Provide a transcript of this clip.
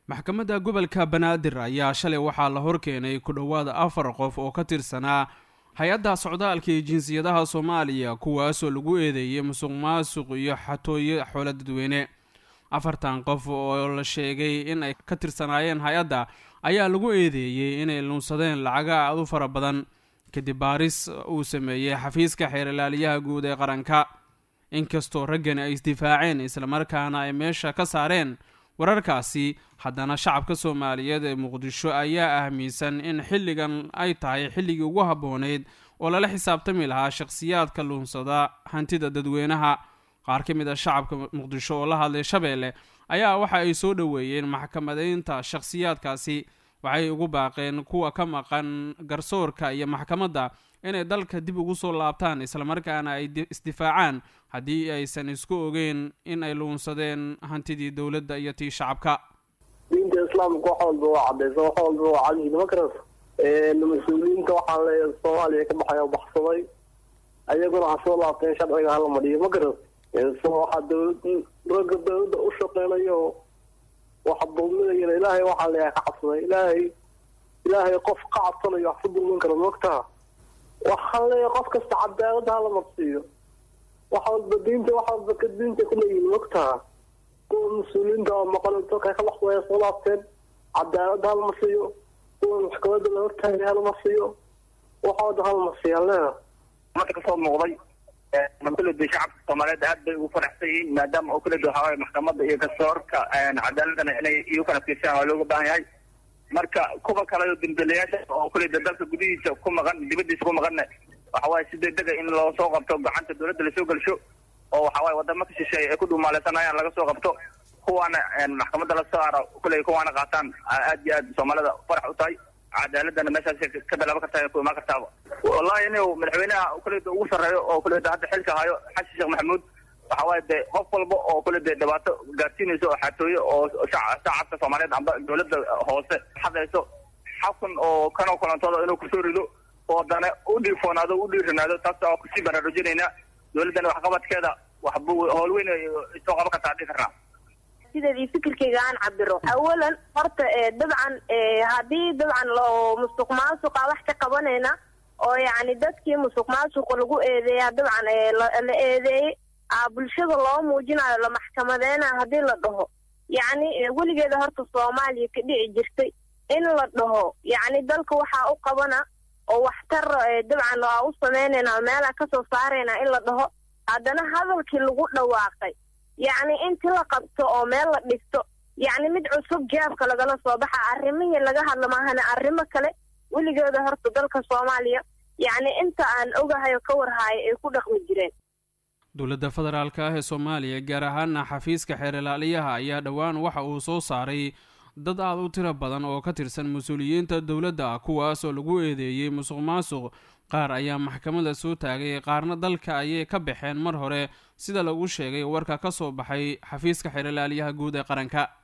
maxkamadda gobolka banaadir ayaa shalay waxaa la horkeenay ku dhowaada afar qof oo ka tirsanaa hay-adda socdaalka iyo jinsiyadaha soomaaliya kuwaasoo lagu eedeeyey musuq maasuq iyo xatooyo xoolo dadweyne afartan qof oo la sheegay in ay ka tirsanaayeen hay-adda ayaa lagu eedeeyey inay luunsadeen lacaga aad u fara badan kadib baaris uu sameeyey xafiiska xeerlaaliyaha guud ee qaranka inkastoo raggani ay isdifaaceen islamarkaana ay meesha ka saareen wararkaasi haddana shacabka soomaaliyeed ee muqdisho ayaa ahmiinsan in xilligan ay tahay xilligii ugu habbooneyd oo lala xisaabtami lahaa shakhsiyaadka luunsada hantida dadweynaha qaar ka mid a shacabka muqdisho oo la hadlay shabeelle ayaa waxa ay soo dhoweeyeen maxkamadeynta shakhsiyaadkaasi waxay ugu baaqeen kuwa ka maqan garsoorka iyo maxkamadda inay dalka dib ugu soo laabtaan islamarkaana ay isdifaacaan haddii aysan isku ogeyn in ay luunsadeen hantidii dowladda iyo tii shacabka diinta islaamka wax walba waa cadaysa wax walba waa cadyihi ma karas mas-uuliyiinta waxaa leeya soomaaliya ka baxay oo baxsaday ayaguna ha soo laabteen sharciga hala madhiyo ma karas waxaa dowlad ragga dowladda u shaqeynayo waxa dulminayana ilaahay waxaa leeyahay ka cabsaday ilaahay ilaahay qof ka cabsanayo wax ku dulmin karo mogtaha waxaa leeyahay qof kasta cadaalada hala marsiiyo wax walba diinta wax walba ka diinta kuleeyihin mogtaha kuwa mas-uuliyiinta oo maqan dalka ka baxsaya soo laabteen cadaalada hala marsiiyo kuwa maxkamada la hortaagay hala marsiiyo waxooda hala marsiiyo leeya marka kasoo muuqday kuleda shacabka soomaaliyeed aad bay ugu faraxsan yihiin maadaama oo kuleda waxawaaye maxkamada iyo garsoorka cadaaladana inay iyu kala fiirsaan waa looga baahan yahay marka kuwa kale dambelayaasha oo kuleda dalka gudihiisa ku maqan dibadiisa ku maqanna waxawaaye si degdega in loo soo qabto gacanta dowladda lasoo gelsho oo waxawaaye wadamo ka shisheeye ay ku dhumaaleysanayaan laga soo qabto kuwaana maxkamadda la saaro kuley kuwaana qaataan aad iyo aad soomaalida farax u tahay cadaaladana meeshaas ka bilaaba kartaa ku imaan kartaaba wallahi in madaxweynaha kuleda ugu sarreeyo oo kuleda hadda xilka hayo xasan sheekh maxamuud waxa waaye de qof walba oo kuleda dhibaato gaarsiinayso oo xatooyo oo shacabka soomaaliyeed amba dowladda hoose xadayso xakun oo kanoo kulantooda inuu kusoo rido oo dana u dhiifoonaado u dhiiranaado taas oo kusii baraarujinaynaa dowladdana waxqabadkeeda waxbu howl weyn soo qaban kartaa dhihi karnaa sideedii fikirkayga aan cabiro awalan horta dabcan haddii dabcan loo musuq maasuqa wax ka qabanayna oo yacni dadkii musuq maasuqa lagu eedeeya dabcan la eedeeyey bulshada loo muujinayo la maxkamadeynayo haddii la dhaho yacni weligeeda horta soomaaliya ka dhici jirtay in la dhaho yacni dalka waxaa u qabana oo waxtar dabcan waa u sameynayna meelaa kasoo saarayna in la dhaho haddana hadalkii lagu dhawaaqay yacni inti la qabto oo meel la dhigto yacni mid cusub jaabka lagala soo baxa arrimihii laga hadla maahana arrimo kale weligeeda horta dalka soomaaliya yacni inta aan ogahay oo ka warhaayo ay ku dhaqmi jireen dowladda federaalk ah ee soomaaliya gaar ahaana xafiiska xeerlaaliyaha ayaa dhowaan waxa uu soo saaray dad aad u tiro badan oo ka tirsan mas-uuliyiinta dowladda kuwaas oo lagu eedeeyey musuq maasuq qaar ayaa maxkamada soo taagay qaarna dalka ayay ka baxeen mar hore sida lagu sheegay warka ka soo baxay xafiiska xeerlaaliyaha guud ee qaranka